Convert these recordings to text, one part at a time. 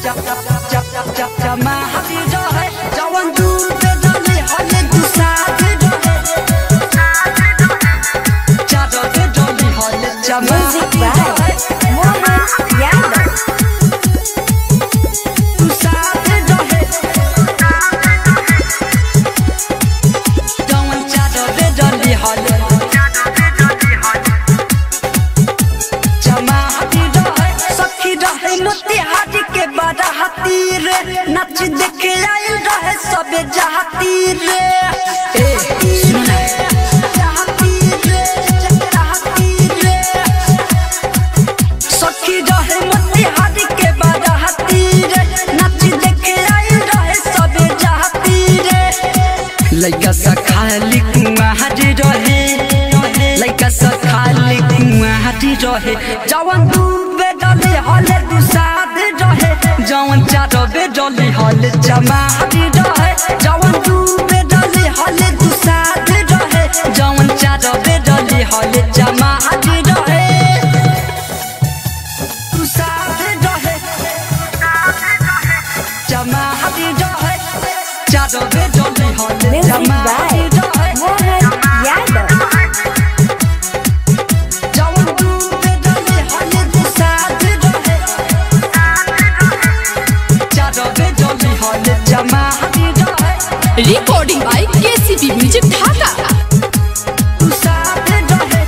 जमा हरी रहे जवन दूर पे डले हले तू साथ रहे चादर पे डली हले जमा Music हरी by रहे Mohan Yadav. तू साथ रहे जवन चादर पे डली हले जमा हरी रहे सखी रहे मोतिहारी के बड़ा हाथी रे नच देखे आयल रहे सबे जहाती रे ए सुन ना जहाती रे जहाती रे सखी रहे मोतिहारी के बड़ा हाथी रे नच देखे आयल रहे सबे जहाती रे लइका सा खाली कुआं हाजी रहे लइका सा खाली कुआं हाजी रहे जवन डूबे डले हले दुसाद रहे जवन चारबे डले हले जमा हाजी रहे जवन डूबे डले हले दुसाद रहे जवन चारबे डले हले जमा हाजी रहे दुसाद रहे जमा हाजी रहे चारबे डले हले Music जमा हाजी by रहे Mohan Yadav. जवन डूबे डले हले दुसाद रहे चारबे डले हले जमा हाजी रहे recording by KCB Music Dhaka. दुसाद रहे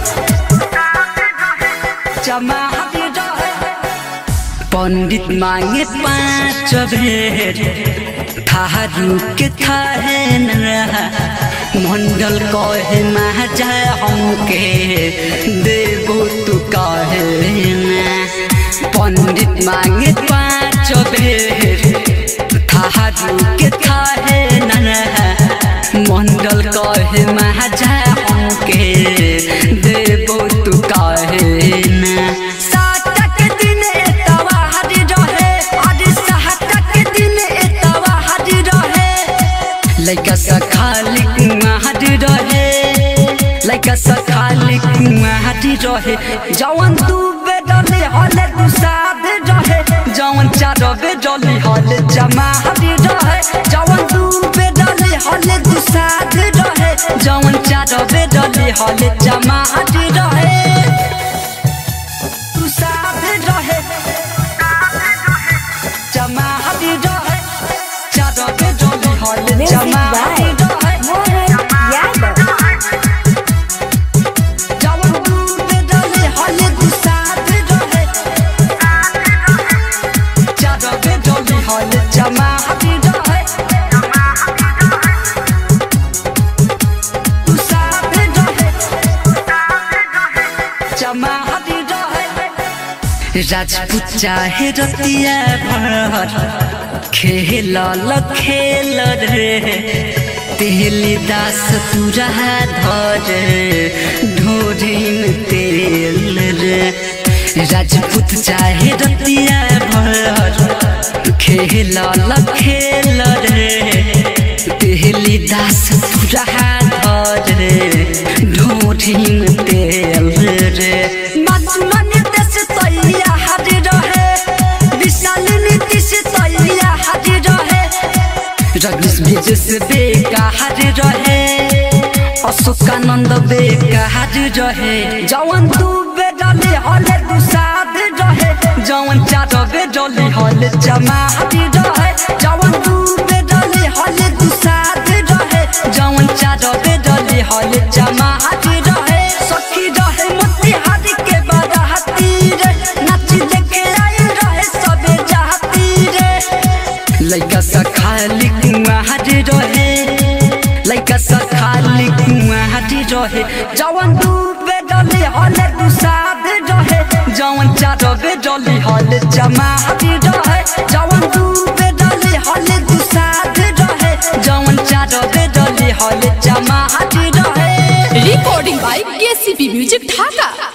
जमा हाजी रहे पंडित मांगे पाँच भेर थारू के थाहे न रहा मंडल कहे महाजा हमके देबो तू कहे ना पंडित मांगे पाँच भेर थारू के थाहे न रहा मंडल कहे महाजा हमके देबो तू कहे ना सातक दिन एतवा हरि रहे अरे सातक दिन एतवा हरि रहे लइका सा खाली कुआं हरि रहे लइका सा खाली कुआं हरि रहे जवन तू बेडले हले तू साध रहे जवन चार बेडले हले जमा हरि रहे जवन तू बेडले हले तू साध रहे जवन चार बेडले हले जमा हरि रहे तू साथ रहे जमा हरी रहे चादर पे डोली हले Music जमा हरी by रहे Mohan Yadav. जवन तू पे डोली हले तू साथ रहे चादर पे डोली हले जमा हरी रहे तू साथ रहे जमा हरी रहे राजपूत चाहे रतिया भर खेल ल खेल रे तेली दास तुरा धर ढोरिन तेल रे राजपूत चाहे रतिया भर खेल ल खेल रे तेली दास तुरा धर ढोरिन तेल रे मधुमनी देश तैया हरि रहे विशाल नीतीश तैया हरि रहे रजनीश विजय से बेका हरि रहे अशोकानंद बेका हरि रहे जवन तू बेडले हले तू साध रहे जवन चार बेडले हले जमा हरि रहे जवन तू बेडले हले तू साध रहे जवन चार बेडले हले जमा हरि रहे सखी रहे मोतिहारी के बड़ा हाथी रे नाच देखे आयल रहे सबे चाहती रे लइका सा खाली कुआं हाटी रहे लइका सा खाली कुआं हाटी रहे जवन तू बेडले हले तू साध रहे जवन चार बेडले हले जमा हाटी रहे जवन तू बेडले हले तू साध रहे जवन चार बेडले हले जमा हाटी रहे Recording by KCB Music Dhaka.